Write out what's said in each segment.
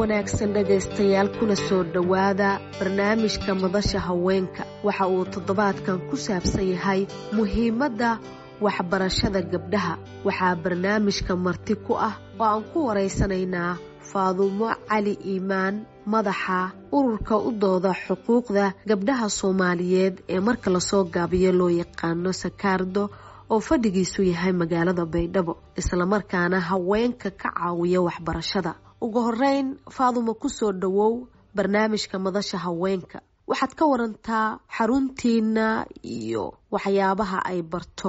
wanaagsan dhegaystayaal kuna soo dhowaada barnaamijka madasha haweenka waxa uu toddobaadkan ku saabsan yahay muhiimadda waxbarashada gabdhaha waxaa barnaamijka marti ku ah oo aan ku waraysanaynaa faadumo cali iimaan madaxa ururka u dooda xuquuqda gabdhaha soomaaliyeed ee marka lasoo gaabiyo loo yaqaano sakaardo oo fadhigiisu yahay magaalada baydhabo islamarkaana haweenka ka caawiya waxbarashada ugu horeyn faadumo kusoo dhowow barnaamijka madasha haweenka waxaad ka warantaa xaruntiina iyo waxyaabaha ay barto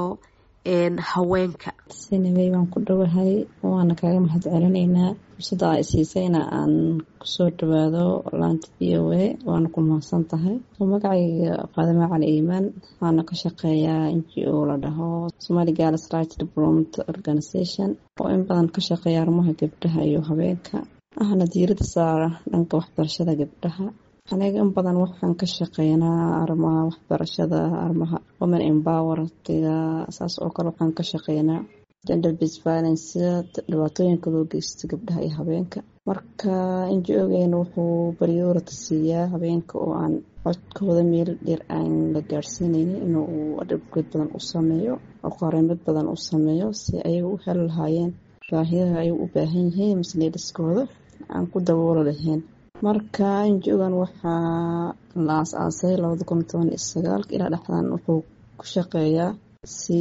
haweenka sinawey waan ku dhowahay waana kaaga mahad celinaynaa fursada a siisayna aan kusoo dhawaado laanta v o a waana ku mahadsan tahay magacayga faadimo cali iimaan waxaana ka shaqeeyaa n g o la dhaho somali gals right development organization oo in badan ka shaqeeya arrimaha gabdhaha iyo haweenka ahna diirada saara dhanka waxbarashada gabdhaha aniga in badan waxaan ka shaqeynaa arrimaha waxbarashada arrimaha women empowertiga saas oo kale waxaan ka shaqeynaa gender based violence dhibaatooyinka loo geysto gabdhaha iyo habeenka marka inji-ogeena wuxuu baryoorata siiyaa habeenka oo aan codkooda meel dheer aan la gaadhsiinaynin inuu adhabgeed badan u sameeyo oo qareemad badan u sameeyo si ayaga u heli lahaayeen baahiyaha ay u baahan yihiin masleedhiskooda aan ku daboolo lahayn marka inji-ogan waxaa la aas-aasay labada kun toban iyo sagaalka ilaa dhexdan wuxuu ku shaqeeyaa si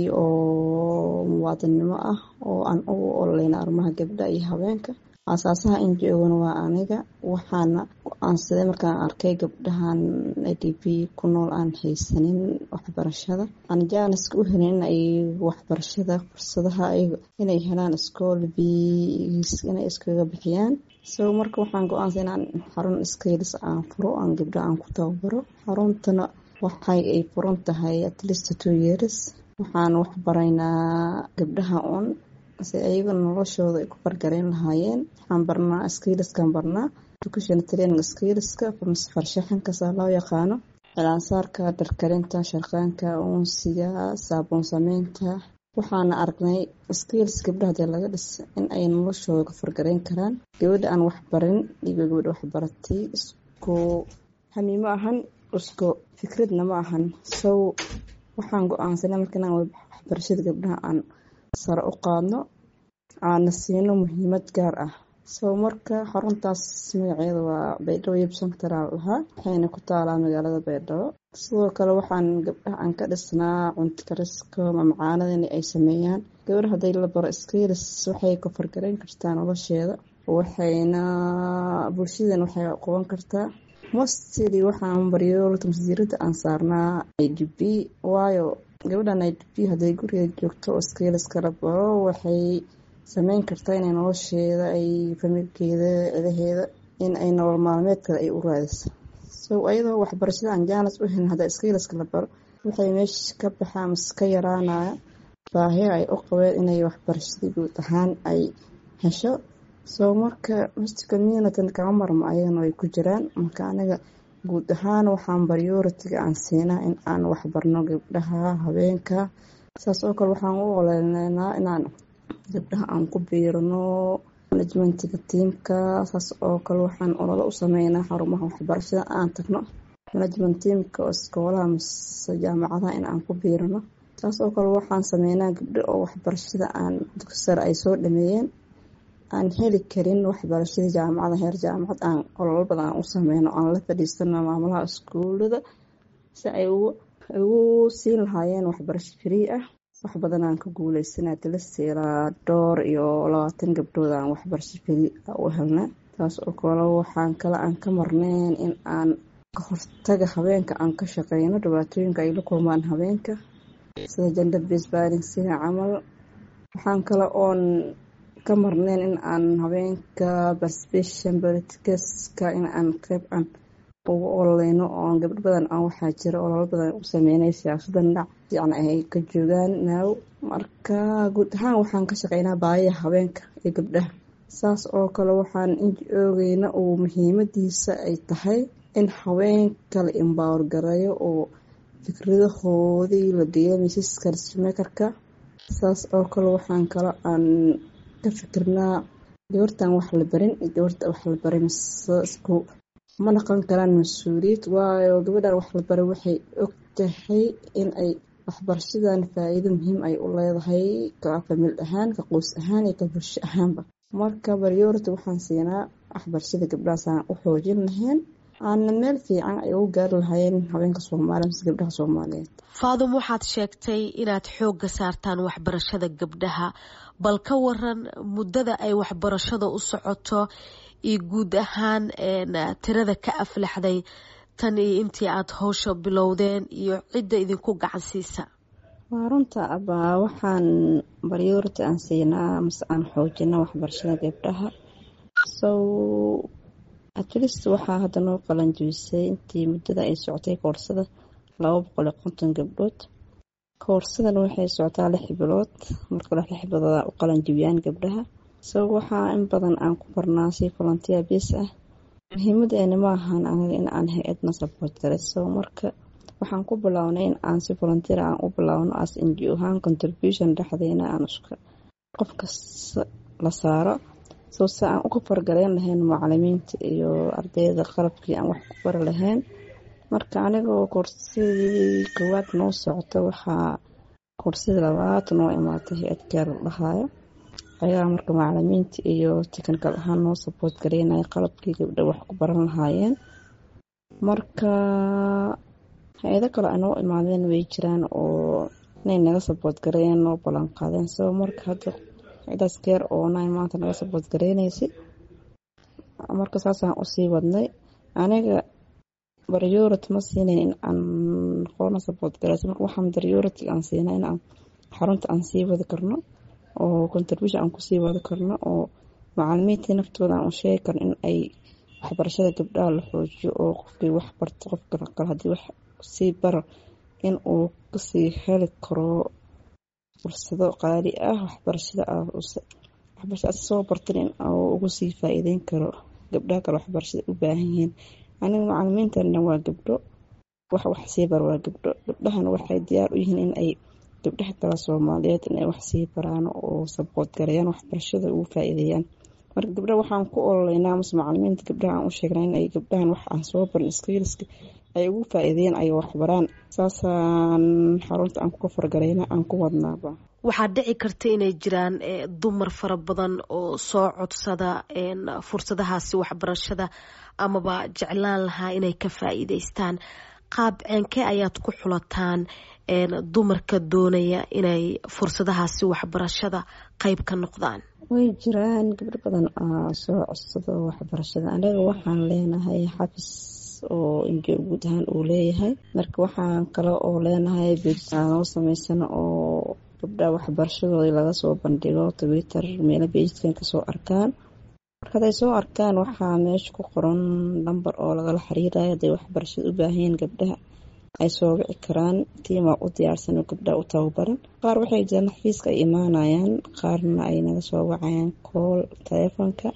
oo muwaadinnimo ah oo aan ugu ololeyna arrimaha gabdha iyo habeenka aasaasaha inji-ogan waa aniga waxaana go-aansaday markaan arkay gabdhahan a d b ku nool aan haysanin waxbarashada aan jaaniska u helin in ay waxbarashada fursadaha inay helaan iskool biis inay iskaga bixiyaan so marka waxaan go-aansay inaan xarun iskaylis aan furo aan gabdha aan ku tababaro xaruntana waxay ay furan tahay atlist two years waxaan waxbaraynaa gabdhaha un si ayaga noloshooda ay ku fargareyn lahaayeen waxaan barnaa skailiskan barnaa education training skailiska farshaxankasaa loo yaqaano cilaansaarka dharkarinta sharqaanka uunsiga saabuun sameynta waxaana aragnay skailis gabdhaha dee laga dhis in ay noloshooda ku fargareyn karaan gabadha aan waxbarin iyo gabadha waxbaratay isku hamiimo ahan isku fikradna ma ahan sow waxaan go-aansanay marka inaan waxbarashada gabdhaha aan sare u qaadno aana siino muhiimad gaar ah sow marka xaruntaas magaceeda waa baydhabo yebsantaraal lahaa waxayna ku taalaa magaalada baydhabo sidoo kale waxaan gabdhaha aan ka dhisnaa cuntikariska mamacaanada in ay sameeyaan gabadha hadday la baro skailis waxay ku fargareyn kartaa nolosheeda waxayna bulshadan waxay qaban kartaa mostly waxaan baryoolta masdiirada aan saarnaa i d b waayo gabadhan i d b hadday gurigeeda joogto oo skailis la baro waxay sameyn kartaa inay nolosheeda ay familkeeda cidaheeda in ay nolol maalmeedkada ay u raadiso so ayadoo waxbarashada aan jaanis u helin hadda skailaska la baro waxay meesha ka baxaa mase ka yaraanaya baahiya ay u qabeen inay waxbarashadii guud ahaan ay hesho soo marka mist communitin kama marmo ayagana ay ku jiraan marka aniga guud ahaan waxaan baryoritiga aan siinaa in aan waxbarno gabdhaha habeenka saas oo kale waxaan u oleynaa inaan gabdhaha aan ku biirno manajmentiga tiimka saas oo kale waxaan ololo u sameynaa xarumaha waxbarashada aan tagno management tiimka oo iskoolaha mase jaamacadaha in aan ku biirano saas oo kale waxaan sameynaa gabdho oo waxbarashada aan dugsi sare ay soo dhameeyeen aan heli karin waxbarashadii jaamacada heer jaamacad aan ololo badan aan u sameyno aan la fadhiisano maamulaha iskuulada si ay ugu siin lahaayeen waxbarasho free ah wax badan aan ka guuleysanaa tilaseelaa dhowr iyo labaatan gabdhood aan waxbarasho free u helna taas oo kale waxaan kale aan ka marneyn in aan ka hortaga habeenka aan ka shaqeyno dhibaatooyinka ay la kulmaan habeenka sida gender based violence sida camal waxaan kale oon ka marneyn in aan habeenka participation politicska in aan qeyb aan ugu ololeyno oon gabdho badan aan waxaa jira ololo badan u sameynay siyaasada dhinac fiican ay ka joogaan naaw marka guud ahaan waxaan ka shaqeynaa baayaha habeenka iyo gabdhaha saas oo kale waxaan inji oogeyna uu muhiimadiisa ay tahay in haweenka la embower gareeyo oo fikradahoodii la geeyo miisaska rismakerka saas oo kale waxaan kale aan ka fikirnaa gabartan wax la barin gabarta wax la baray masku ma naqon karaan mas-uuliyad waayo gabadhan wax la baray waxay og tahay in ay waxbarashadan faa-iido muhiim ay u leedahay ka famil ahaan ka qoys ahaan iyo ka bulsho ahaanba marka baryoorta waxaan siinaa waxbarashada gabdhahaasaan u xoojin lahayn aana meel fiican ay ugu gaari lahaayeen haweenka soomaaliya mise gabdhaha soomaaliyeed faadum waxaad sheegtay inaad xoogga saartaan waxbarashada gabdhaha bal ka waran muddada ay waxbarashada u socoto iyo guud ahaan tirada ka aflaxday tan iyo intii aada howsha bilowdeen iyo cidda idinku gacan siisa waa runta abaa waxaan baryoorta aan siinaa mase aan xoojina waxbarashada gabdhaha sow atlist waxaa hadda noo qalanjibisay intii muddada ay socotay koorsada laba boqol iyo konton gabdhood koorsadan waxay socotaa lix bilood marka lix bilooda u qalanjibiyaan gabdhaha so waxaa in badan aan ku barnaa si volunteer bis ah muhiimadeena ma ahaan anaga in aan hay-adna support garay so marka waxaan ku bilownay in aan si volunteer aan u bilowno as ngo ahaan contribution dhexdeena aan iska qof kasta la saaro soo se aan uga fargaleyn lahayn macalimiinta iyo ardayda qalabkii aan wax ku bari lahayn marka anigoo koorsadii koowaad noo socota waxaa koorsadii labaad noo imaatay hay-ad gaar la dhahaayo ayaa marka macalimiinta iyo technical ahaan noo support gareynaya qalabkii gabdha wax ku baran lahaayeen marka hay-ado kale ay noo imaadeen way jiraan oo inay naga support gareeyeen noo ballan qaadeen so marka hadda cidaas geer oo nine maanta naga support gareynaysa marka saasaan usii wadnay aniga baryority ma siinayn in aan qoona support gareysa marka waxaan baryority aan siina in aan xarunta aan sii wadi karno oo contribution aan kusii wadi karno oo macalimiintii naftooda aan u sheegi karno in ay waxbarashada gabdhaha la xoojiyo oo qofkii wax barto qofka kale haddii wax sii bara in uu kasii heli karo fursado qaali ah waxbarashada waxbarashada soo bartan in uu ugu sii faa-iideyn karo gabdhaha kale waxbarashada u baahan yihiin aniga macalimiintana waa gabdho wax wax sii bar waa gabdho gabdhahana waxay diyaar u yihiin in ay gabdhaha kale soomaaliyeed inay wax sii baraan oo sabood gareeyaan waxbarashada ugu faa-iideeyaan marka gabdhaha waxaan ku ololeynaa mase macalimiinta gabdhaha aan u sheegnaa in ay gabdhahan wax aan soo barin iskiiliska ay ugu faa-iideeyaan ay waxbaraan saasaan xarunta aan kuka fargareyna aan ku wadnaaba waxaa dhici karta inay jiraan dumar fara badan oo soo codsada fursadahaasi waxbarashada amaba jeclaan lahaa inay ka faa-iideystaan qaab ceenkee ayaad ku xulataan dumarka doonaya inay fursadahaasi waxbarashada qeyb ka noqdaan way jiraan gabdho badan oo soo codsado waxbarashada anaga waxaan leenahay xafis oo injo guud ahaan uu leeyahay marka waxaan kale oo leenahay beejnoo sameysan oo gabdha waxbarashadoodii laga soo bandhigo twitter meelo beejkan kasoo arkaan marka haday soo arkaan waxaa meesha ku qoran lamber oo lagala xiriirayo haday waxbarashada u baahanyiin gabdhaha ay soo wici karaan tiimaa u diyaarsan oo gabdhaha u tababaran qaar waxay jiraan xafiiska ay imaanayaan qaarna ay naga soo wacayaan kool taleefonka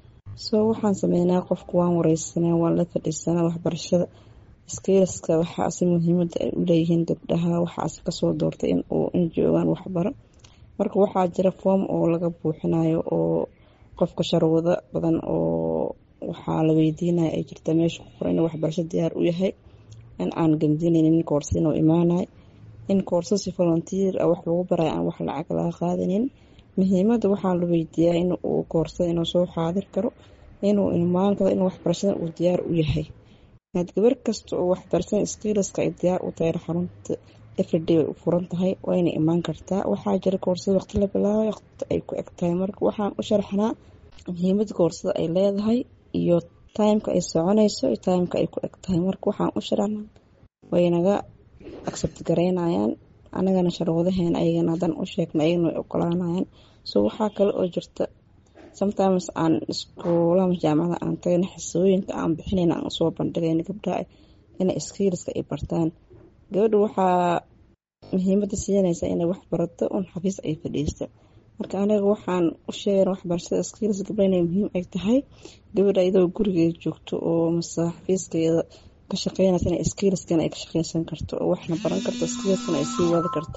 soo waxaan sameynaa qofku waan wareysanaa waan la fadhiisanaa waxbarashada iskiiliska waxaasi muhiimada ay u leeyihiin gabdhaha waxaasi kasoo doortay in uu in joogaan waxbaro marka waxaa jira foom oo laga buuxinayo oo qofka sharwado badan oo waxaa la weydiinaya ay jirta meesha ku qoran in waxbarasho diyaar u yahay in aan gamdinaynin koorsa inuu imaanayo in koorsa si volunteer ah wax lagu barayo aan wax lacag laga qaadanin muhiimada waxaa la weydiiyaa in uu koorsada inuu soo xaadir karo inuu imaan karo in waxbarashada uu diyaar u yahay inaad gabar kasta oo waxbarashada skiiliska ay diyaar u tahay xarunta everyday way u furan tahay wayna imaan kartaa waxaa jira koorsada waqti la bilaabay waqti ay ku eg tahay marka waxaan u sharaxnaa muhiimada koorsada ay leedahay iyo timeka ay soconayso iyo timeka ay ku eg tahay marka waxaan u sharaxnaa waynaga accept gareynayaan anagana sharwadaheena ayagana haddaan u sheegna ayagana way ogolaanayaan so waxaa kale oo jirta sometimes aan iskuulaha jaamacada aan tagayna xisooyinka aan bixinayna aan usoo bandhigayna gabdhaha inay iskiiliska ay bartaan gabadha waxaa muhiimada siinaysa inay wax barato un xafiis ay fadhiisto marka aniga waxaan u sheegana waxbarashada iskiilis gabdha inay muhiim ay tahay gabadha iyadoo gurigeeda joogto oo mase xafiiskeeda ka shaqeynaysa inay iskiiliskana ay ka shaqeysan karto oo waxna baran karto iskiiliskana ay sii wadi karto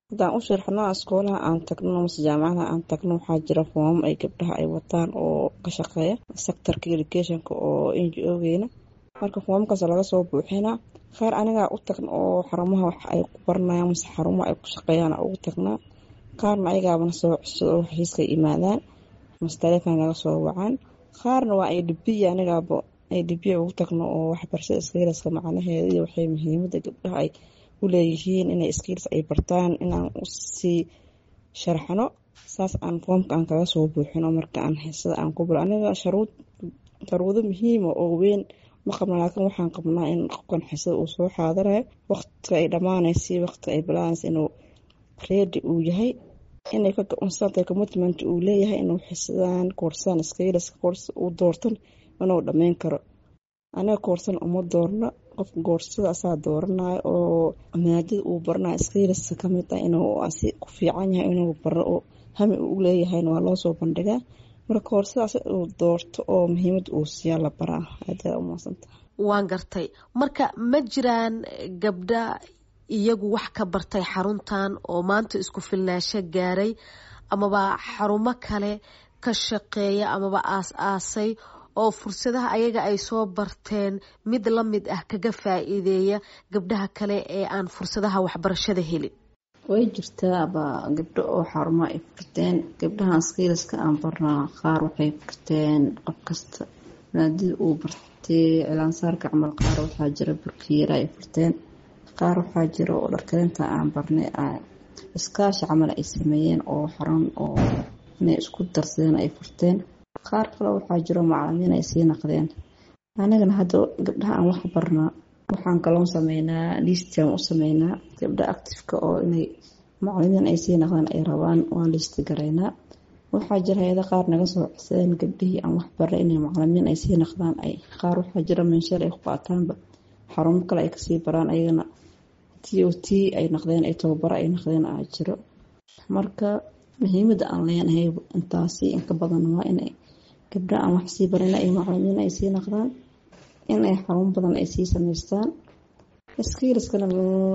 haddaan u sharxno iskoolaha aan tagno mase jaamacada aan tagno waxaa jira foomam ay gabdhaha ay wataan oo ka shaqeeya sectorka educationka oo n g o-geena marka foomamkaas laga soo buuxinaa qaar anigaa u tagna oo xarumaha wax ay ku baranayaan mase xarumaha ay ku shaqeeyaan ugu tagnaa qaarna ayagaabana soo cusub oo xafiiska imaadaan mase taleefon laga soo wacaan qaarna waa ay dhibiya anigaaba ay dhibiya ugu tagno oo waxbarashada iskiilaska macnaheeda iyo waxay muhiimada gabdhaha ay u leeyihiin inay iskiilas ay bartaan inaan usii sharxno saas aan foomka aan kaga soo buuxino marka aan xisada aan ku bilo aniga sharuud sharuudo muhiima oo weyn ma qabna laakiin waxaan qabnaa in qofkan xisada uu soo xaadarayo waqtiga ay dhammaanaysa waqtiga ay bilaanaysa inuu reedi uu yahay inay ka go-aansantahay commitment uu leeyahay inuu xisadaan koorsadaan iskiilaska koorsa uu doortan inuu dhammeyn karo aniga koorsan uma doorno qof goorsada asaa dooranayo oo maadada uu baranayo iskiilaska kamid ah inuu asi ku fiican yahay inuu baro oo hami uu leeyahayna waa loosoo bandhigaa marka koorsadaas uu doorto oo muhiimada uu siiyaa la baraa aada umaasanta waan gartay marka ma jiraan gabdha iyagu wax ka bartay xaruntan oo maanta isku filnaasho gaaray amaba xarumo kale ka shaqeeya amaba aas-aasay oo fursadaha ayaga ay soo barteen mid la mid ah kaga faa-iideeya gabdhaha kale ee aan fursadaha waxbarashada helin way jirtaaba gabdho oo xarumo ay furteen gabdhahan skiiliska aan barnaa qaar waxay furteen qof kasta maadida uu bartay cilaansaarka camal qaar waxaa jira burkiyeera ay furteen qaar waxaa jira oo dharkarinta aan barnay iskaashi camal ay sameeyeen oo xarun oo inay isku darsadeen ay furteen qaar kale waxaa jiro macalimiin ay sii naqdeen anigana hadda gabdhaha aan wax barnaa waxaan kaloon sameynaa listian u sameynaa gabdha actifeka oo inay macalimiin ay sii naqdaan ay rabaan waan listi garaynaa waxaa jira hay-ada qaar naga soo codsadeen gabdhihii aan wax barnay inay macalimiin ay sii naqdaan ay qaar waxaa jira mensheel ay ku qaataanba xarumo kale ay kasii baraan ayagana t o t ay naqdeen ay tababaro ay naqdeen aa jiro marka muhiimada aan leenahay intaasi inka badan waa inay gabdha aan wax sii barin ay macalimiin ay sii naqdaan inay xarun badan ay sii sameystaan iskiiliskana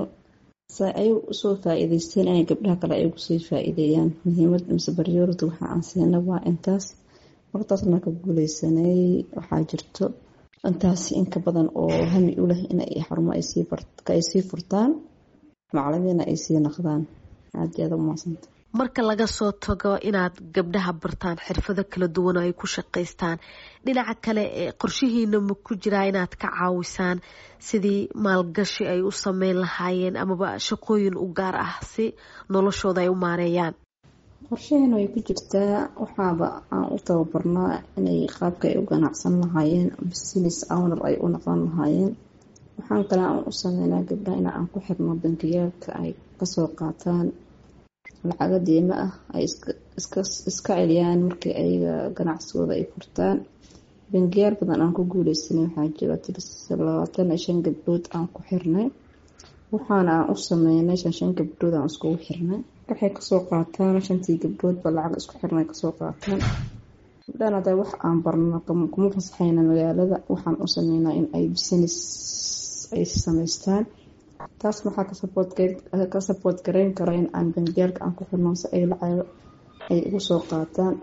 ay usoo faa-iideysteen inay gabdhaha kale ay ugusii faa-iideeyaan muhiimad mise baryoorada waxa aan siina waa intaas martaasna ka guuleysanay waxaa jirto intaasi inka badan oo hami u leh inay xarumo ay sii furtaan macalimiina ay sii naqdaan aada aada umaasanta marka laga soo tago inaad gabdhaha bartaan xirfado kala duwan oo ay ku shaqaystaan dhinaca kale ee qorshihiina ma ku jiraa inaad ka caawisaan sidii maalgashi ay u sameyn lahaayeen amaba shaqooyin u gaar ah si noloshooda ay u maareeyaan qorshaheena way ku jirtaa waxaaba aan u tababarnaa inay qaabka ay u ganacsan lahaayeen business owner ay u noqon lahaayeen waxaan kale aan u sameynaa gabdhaha in aan ku xirno bankiyaalka ay kasoo qaataan lacaga diimo ah ay iska celiyaan markii ayaga ganacsigooda ay furtaan bangiyaal badan aan ku guuleysanay waxaa jira labaatan iyo shan gabdhood aan ku xirnay waxaana aan u sameynay shan shan gabdhood aan iskugu xirnay waxay kasoo qaataan shantii gabdhoodba lacag isku xirnay kasoo qaataan gabdhahan hadda wax aan barno kuma fasaxayna magaalada waxaan u sameynaa in ay business ay sameystaan taas maxaa ka saboort gareyn kara in aan bangiyaalka aan ku xirno si ay lacago ay ugu soo qaataan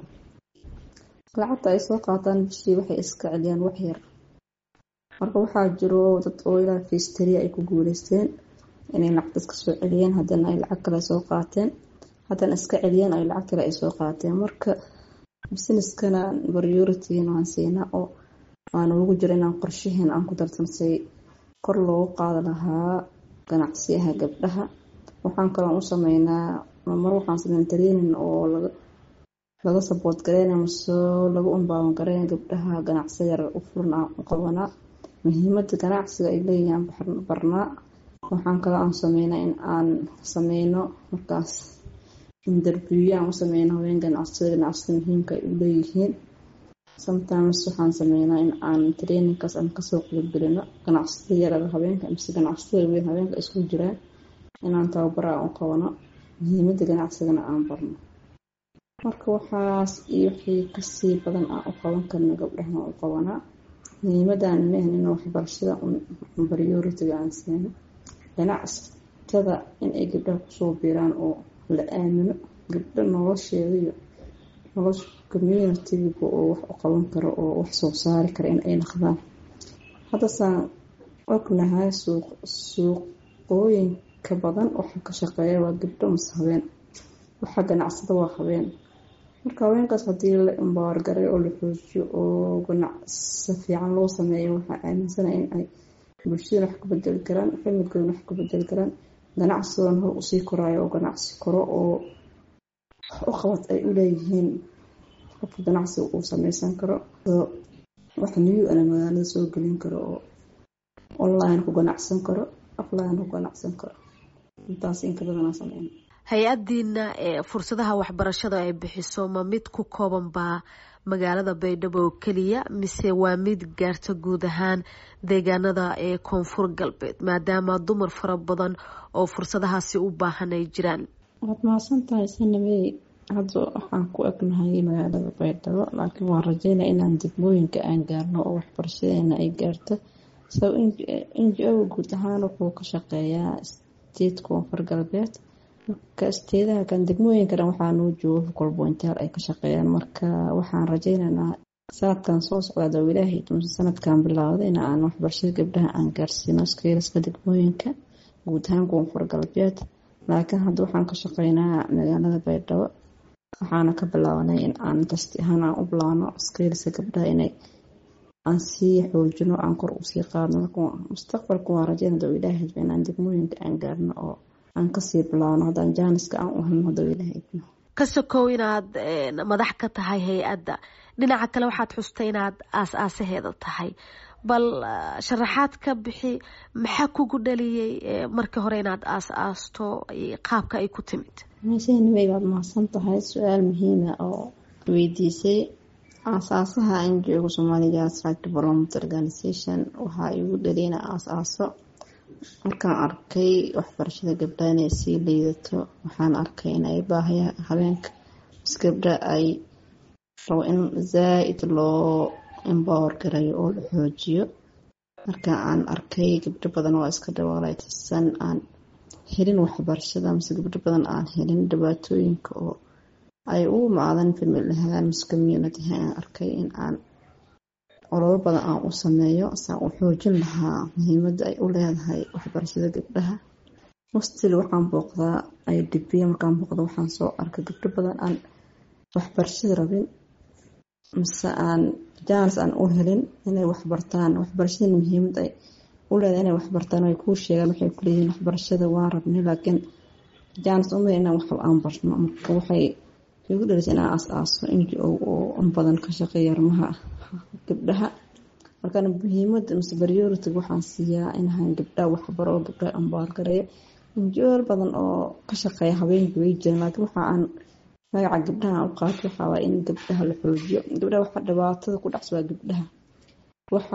lacagta ay soo qaataan bishii waxay iska celiyaan wax yar marka waxaa jiro dad oo ilaa fistariya ay ku guuleysteen inay lacagta iska soo celiyeen haddana ay lacag kale soo qaateen haddana iska celiyeen ay lacag kale ay soo qaateen marka businesskana priorityna waan siinaa oo aan ugu jiro inaan qorshaheena aan ku darsansay kor loogu qaadi lahaa ganacsiyaha gabdhaha waxaan kaloo u sameynaa mar waxaan sameyn training oo laga saboort gareynaya mase lagu umbaawan gareynaya gabdhaha ganacsi yar u furan aan u qabanaa muhiimada ganacsiga ay leeyihiin barnaa waxaan kaloo aan sameynaa in aan sameyno markaas interviewya aan u sameyno haween ganacsiyada ganacsida muhiimka ay u leeyihiin sometimes waxaan sameynaa in aan trainingkaas aan kasoo qeybgelino ganacsida yarada habeenka mise ganacsida weyn habeenka isku jiraan inaan tababara aan u qabano muhiimada ganacsigana aan barno marka waxaas iyo wixii kasii badan aan u qaban karno gabdhahan u qabanaa muhiimadan mehan in waxbarashada prioritiga aan siino ganacsi ganacsatada inay gabdhaha kusoo biiraan oo la aamino gabdho nolosheeda iyo nolosha communitiga oo wax u qaban karo oo wax soo saari kara in ay naqdaan haddasaan ognahay suuqooyinka badan waxaa ka shaqeeya waa gabdho mase habeen waxaa ganacsada waa habeen marka haweenkaas haddii la imbaargaray oo la xoojiyo oo ganacsi fiican loo sameeyo waxaa aaminsanaya in ay bulshadana wax ka bedeli karaan familkoodana wax ka bedeli karaan ganacsigoona hor usii koraayo oo ganacsi koro oo u qabad ay u leeyihiin qofka ganacsiga uu sameysan karo wax new ana magaalada soo gelin karo oo online ku ganacsan karo offline ku ganacsan karo intaas inka badanaa sameyn hay-adiina ee fursadaha waxbarashada ay bixiso ma mid ku kooban baa magaalada baydhabo oo keliya mise waa mid gaarta guud ahaan deegaanada ee koonfur galbeed maadaama dumar fara badan oo fursadahaasi u baahan ay jiraan waad mahadsan tahay sanamey hadda waxaan ku egnahay magaalada baydhabo laakiin waan rajeynaya inaan degmooyinka aan gaarno oo waxbarashadeena ay gaarto sab n g o guud ahaan wuxuu ka shaqeeyaa state koonfur galbeed marka isteedaha kan degmooyinka dhan waxaa noo jooga hukolbointaal ay ka shaqeeyaan marka waxaan rajeynaynaa sanadkan soo socda ilaahay tumse sanadkan bilaawda in aan waxbarashada gabdhaha aan gaarsiino iskeylaska degmooyinka guud ahaan koonfur galbeed laakiin hadda waxaan ka shaqeynaa magaalada baydhabo waxaana ka bilaabanay in aan dasti ahaan aan u bilaano iskeylaska gabdhaha inay aan sii xoojino aan kor usii qaadno marka mustaqbalka waan rajeynada ilaahay inaan degmooyinka aan gaarno oo aan kasii bilaabno haddaan jaaniska aan u helno hadda ilaahay ka sokow inaad madax ka tahay hay-adda dhinaca kale waxaad xustay inaad aas-aasaheeda tahay bal sharaxaad ka bixi maxaa kugu dhaliyey markii hore inaad aas-aasto qaabka ay ku timid meeshanimay baad mahadsan tahay su-aal muhiima oo weydiisay aasaasaha aan joogo soomaaliga site development organization waxaa igu dhaliyay ina aas-aaso markaan arkay waxbarashada gabdhaha inay sii liidato waxaan arkay in ay baahaya habeenka bis gabdha ay rabo in zaa-id loo embower garayo oo la xoojiyo marka aan arkay gabdho badan oo iska dhawaalaytisan aan helin waxbarashada mise gabdho badan aan helin dhibaatooyinka oo ay u imaadan famil ahaan mise community aan arkay in aan ololo badan aan u sameeyo saan u xoojin lahaa muhiimada ay u leedahay waxbarashada gabdhaha mustil waxaan booqdaa ay dhibiya markaan booqda waxaan soo arkay gabdho badan aan waxbarashada rabin mise aan jaanis aan u helin inay waxbartaan waxbarashada muhiimad ay u leedahay inay waxbartaan ay kuu sheegaan waxay kuleeyihiin waxbarashada waan rabnay laakiin jaanis uma inaan wax aan barno marka waxay igu dhalisay inaan aas-aaso n g o oo in badan ka shaqeeya arrimaha gabdhaha markaan muhiimada mise priority waxaan siiyaa inahaan gabdhaha waxbaro oo gabdhaha ambaargareeyo injool badan oo ka shaqeeya habeenka way jiraan laakiin waxa aan magaca gabdhaha u qaato waxaa waay in gabdhaha la xoojiyo gabdhaha waxa dhibaatada ku dhacsa waa gabdhaha waxa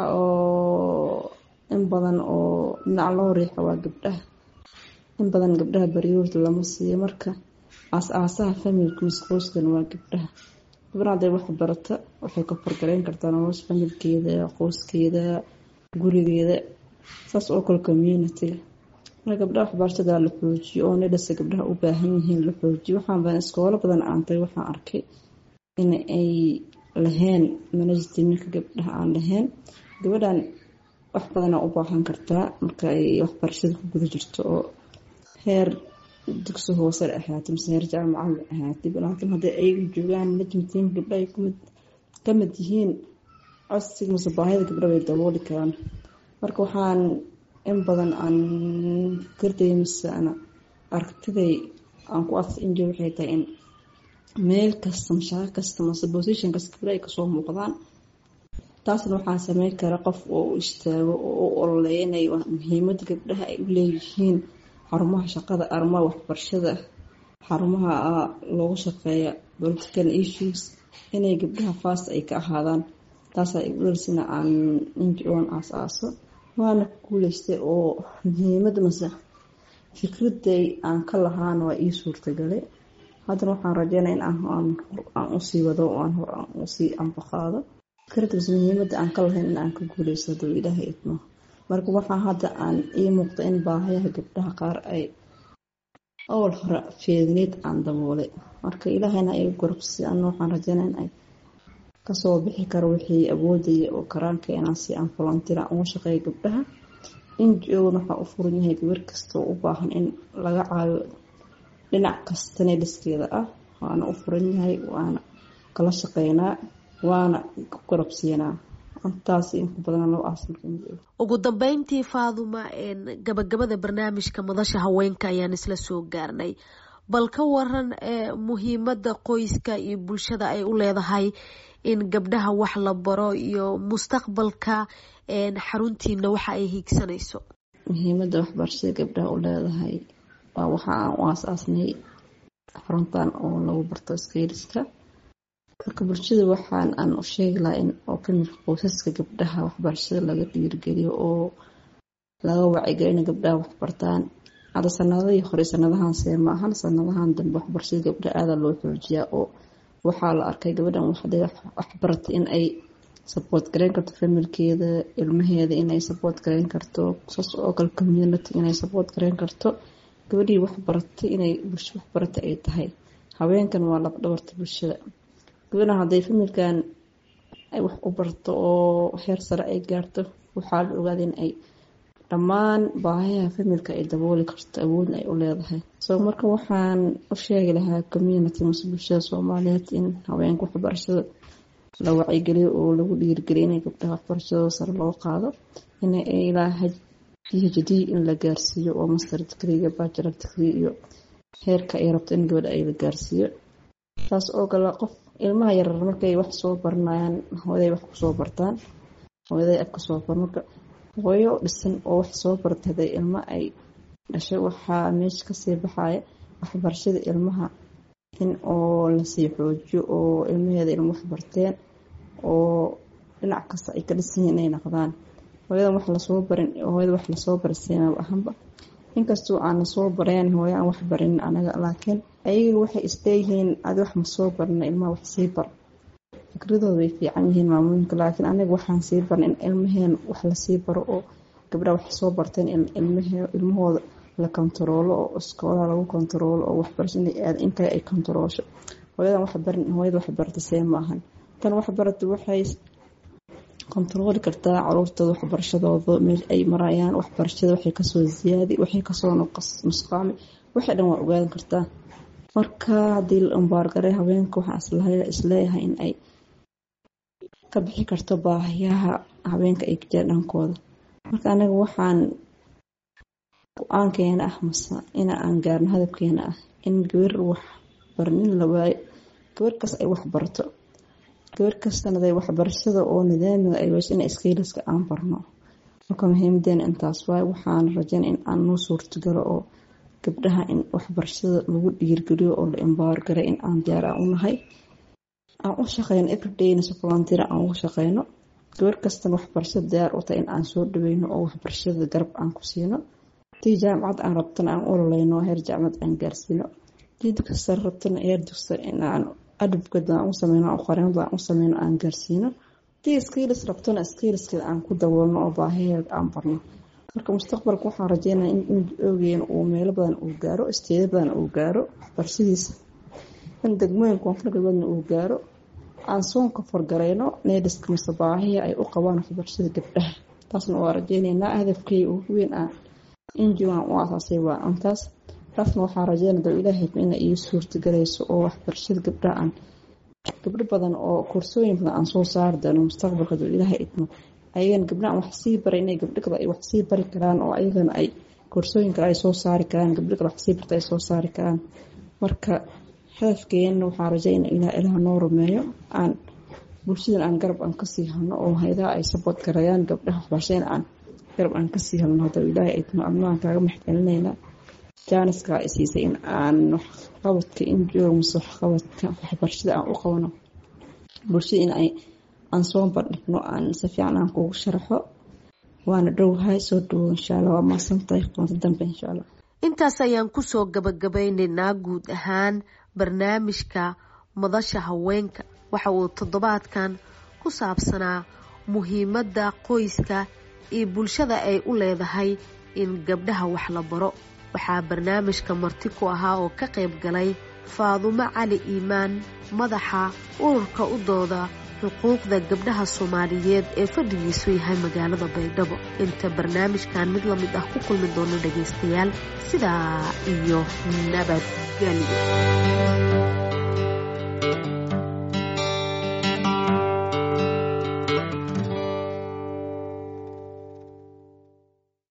oo in badan oo dhinac loo riixo waa gabdhaha in badan gabdhaha priority lama siiyo marka aas-aasaha familkiisa qoyskan waa gabdhaha gabdhaha haday wax barata waxay ka fargareyn kartaa nolosha familkeeda qoyskeeda gurigeeda saas oo kale communitiga marka gabdhaha waxbarashada la xoojiyo oo nidhasa gabdhaha u baahan yihiin la xoojiyo waxaan badan iskoolo badan aantay waxaan arkay in ay lahayn manajtiminka gabdhaha aan lahayn gabadhan wax badana u baahan kartaa marka ay waxbarashada ku guda jirto oo heer dugsi hoose ahaatay mise heer jaamacada ahaatay laakiin hadday ayagu joogaan manajmtiin gabdha ay ka mid yihiin codsiga mise baahida gabdha bay dabooli karaan marka waxaan in badan aan fikirdaya mise ana aragtiday aan ku adsa injo waxay tahay in meel kasta mashaaqo kasta mase position kasta gabdha ay kasoo muuqdaan taasna waxaa sameyn kara qof oo u istaago oo u ololeeya inay muhiimada gabdhaha ay u leeyihiin xarumaha shaqada arrimaha waxbarashada xarumaha loogu shaqeeya political issues inay gabdhaha fast ay ka ahaadaan taasaa igu dhalisina aan injoan aas-aaso waana ku guuleystay oo muhiimada mase fikraday aan ka lahaana waa ii suurtagalay haddana waxaan rajeynaya in aan usii wado aan hor aan usii ambaqaado fikrada mase muhiimada aan ka lahayn in aan ka guuleysto haduu ilaahay idmo marka waxaa hadda aan ii muuqda in baahayaha gabdhaha qaar ay awal hore feedneyd aan daboolay marka ilaahayna ay gorobsi ana waxaan rajeynaa in ay kasoo bixi karo wixii awoodaya oo karaankeena si aan volunteer aan uga shaqeeya gabdhaha ngo-na waxaa u furan yahay gabar kastoo u baahan in laga caayo dhinac kastana dhiskeeda ah waana u furan yahay waana kala shaqeynaa waana gorobsiinaa intaas inku badan loo aasan ugu dambeyntii faaduma gabagabada barnaamijka madasha haweenka ayaan isla soo gaarnay bal ka waran muhiimada qoyska iyo bulshada ay u leedahay in gabdhaha wax la baro iyo mustaqbalka xaruntiina waxa ay hiigsanayso muhiimada waxbarashada gabdhaha u leedahay waa waxa aan u aasaasnay xaruntan oo lagu barto skayliska marka bulshada waxaan aan u sheegi lahaa in oo kamid qoysaska gabdhaha waxbarashada laga dhiirigeliyo oo laga wacigeliyo in gabdhaha waxbartaan hadda sanadihii hore sanadahan see ma ahan sanadahan dambe waxbarashada gabdha aada loo xoojiyaa oo waxaa la arkay gabadhan waxbaratay in ay saboort gareyn karto familkeeda ilmaheeda inay saboort gareyn karto saas oo kale community inay saboort gareyn karto gabadhii waxbaratay inay bulsho waxbaratay ay tahay haweenkan waa labdhabarta bulshada gabadhan hadday familkan ay wax u barto oo heer sare ay gaarto waxaa la ogaada in ay dhammaan baahayaha familka ay dabooli karto awoodna ay u leedahay soo marka waxaan u sheegi lahaa community mase bulshada soomaaliyeed in haweenka waxbarashada la wacyigeliyo oo lagu dhiirigeliyo inay gabdhaha waxbarashadooda sare loo qaado in ilaa p h d in la gaarsiiyo oo master digriga bachelor degree iyo heerka ay rabto in gabadha ay la gaarsiiyo taas oo kale qof ilmaha yarar markay wax soo baranayaan hooyaday wax kusoo bartaan hooyaday ab kasoo bar marka hooyo dhisan oo wax soo bartay haday ilmo ay dhashay waxaa meesha kasii baxaya waxbarashada ilmaha in oo lasii xoojiyo oo ilmaheeda ilmo wax barteen oo dhinac kasta ay ka dhisan yihiin inay noqdaan hooyadan wax lasoo barin hooyada wax lasoo bariseenaba ahanba inkastoo aan lasoo bareen hooyo aan wax barinin anaga laakiin ayaga waxay isleeyihiin adi wax ma soo barina ilmaha wax sii bar fikradooda way fiican yihiin maamooyinka laakiin anaga waxaan sii barna in ilmaheen wax lasii baro oo gabdhaha wax soo barteen ilmahooda la kontaroolo oo iskoolaha lagu kontaroolo oo waxbarashada aad inkale ay kontaroosho hooyadan wax barin hooyada wax barata see maahan tan wax barata waxay kontarooli kartaa caruurtooda waxbarashadooda meel ay marayaan waxbarashada waxay kasoo ziyaadi waxay kasoo nusqaami waxay dhan waa ogaadan kartaa marka haddii la umbaargaray haweenka waxaa isleeyahay in ay ka bixi karto baahiyaha haweenka ay ka jira dhankooda marka anaga waxaan go-aankeena ah mase ina aan gaarno hadabkeena ah in gabar wax barnin la waayo gabar kas ay wax barto gabar kastanaday waxbarashada oo nidaamiga ay weyso ina iskaylaska aan barno marka muhiimadeena intaas waay waxaan rajeyn in aan noo suurtagalo oo gabdhaha in waxbarashada lagu dhiirgeliyo oo la imbaargaray in aan diyaar aan u nahay aan u shaqeyno everydayna si volunteer aan uga shaqeyno gabar kastana waxbarashada diyaar u tahay in aan soo dhaweyno oo waxbarashada garab aan ku siino tii jaamacad aan rabtana aan ololeyno heer jaamacad aan gaarsiino tii dugsi rabtana heer dugsi in aan adabkeeda aan u sameyno qareemada aan u sameyno aan gaarsiino tii skiilis rabtona skiiliskeeda aan ku daboolno oo baahiheeda aan barno marka mustaqbalka waxaan rajeynaya in ogeena uu meelo badan uu gaaro isteeda badan uu gaaro waxbarashadiisa in degmooyin koonfur galbeedna uu gaaro aan soonka fargareyno needhiska mise baahiya ay u qabaan waxbarashada gabdhaha taasna waa rajeyneynaa hadafkay ugu weyn ah injigan u asaasay waa intaas taasna waxaa rajeynaya dab ilaahay ina ii suurtagelayso oo waxbarashada gabdhaha aan gabdho badan oo koorsooyin badan aan soo saari doono mustaqbalka dab ilaahay idmo ayagana gabdhahan wax sii baray inay gabdho kale ay wax sii bari karaan oo ayagana ay koorsooyin kale ay soo saari karaan gabdho kale wax sii barta ay soo saari karaan marka hadafkeena waxaa rajeyna ilaa ilaah noo rumeeyo aan bulshadan aan garab aan kasii halno oo hayadaha ay sabood garayaan gabdhaha waxbarashadana aan garab aan kasii halno hadda ilaahay idmo adnaan kaaga maxcelinaynaa jaaniska ay siisay in aan waxqabadka injoog mase waxqabadka waxbarashada aan u qabano bulshada in ay aan soo bandhigno aan si fiican aan kugu sharaxo waana dhowhay soo dhawow insha allah waa maasantahay kulanti dambe insha allah intaas ayaan kusoo gabagabeyneynaa guud ahaan barnaamijka madasha haweenka waxa uu toddobaadkan ku saabsanaa muhiimadda qoyska iyo bulshada ay u leedahay in gabdhaha wax la baro waxaa barnaamijka marti ku ahaa oo ka qayb galay faadumo cali iimaan madaxa ururka u dooda xuquuqda gabdhaha soomaaliyeed ee fadhigiisu yahay magaalada baydhabo inta barnaamijkan mid la mid ah ku kulmi doono dhagaystayaal sidaa iyo nabadgelyo